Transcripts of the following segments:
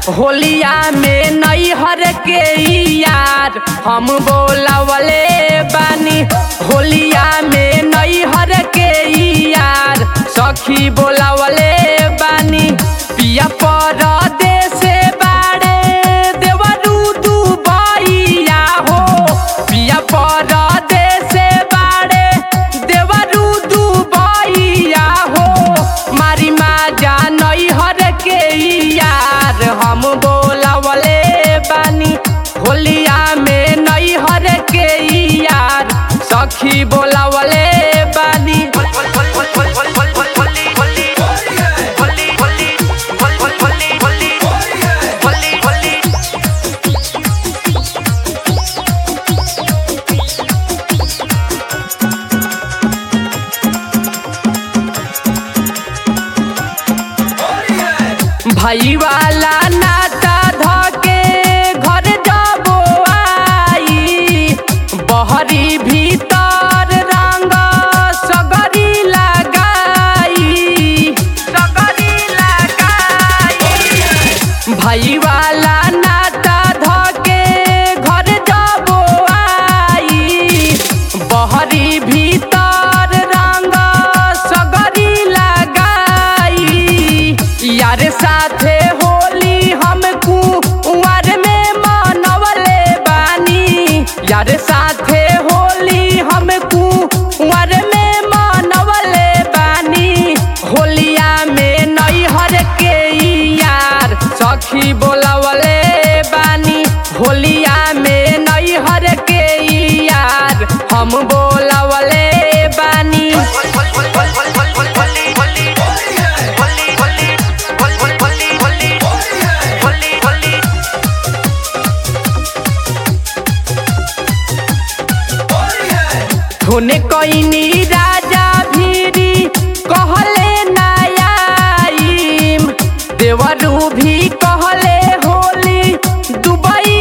होलिया में नैहर के यार हम बोलवले बानी होलिया में नैहर के यार सखी बोलवले बानी पिया परदेस बाड़े देवरू दुबैया हो पिया परदेस बाड़े देवरू दुबैया हो मारी माजा नैहर के यार हम बोलवले बानी होलिया में नैहर के यार सखी बोलवले बानी भाई वाला नाता धके घर जाबो आई बहरी भीतर रंग सगरी लगाई सगरी लगाई भाई वाला नाता धके घर जाबो आई बहरी भीतर रंग सगरी लगाई यार साथे होली हम कुंवर में मनवले बानी यार साथे होली हम कुंवर में मनवले बानी होलिया में नैहर के यार सखी बोलवले बानी होलिया में नैहर के यार हम बोलवले बानी धुने कोइनी राजा भीरी कहले नायाईम देवरू भी कहले होली दुबई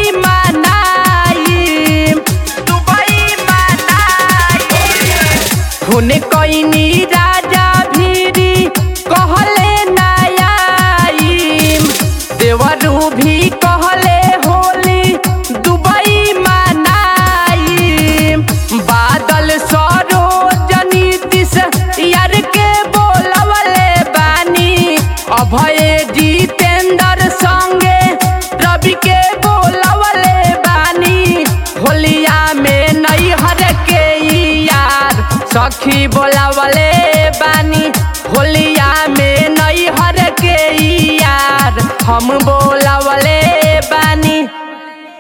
मनाईम दुबई मनाईम धुने कोइनी राजा भीरी कहले नायाईम देवरू भी कहले होली दुबई मनाईम बादल सरोजनी दिस यार के बोलवले बानी अभय जितेंद्र संगे रवि के बोलवले बानी होलिया में नैहर के यार सखी बोलवले बानी होलिया में नैहर के यार हम बो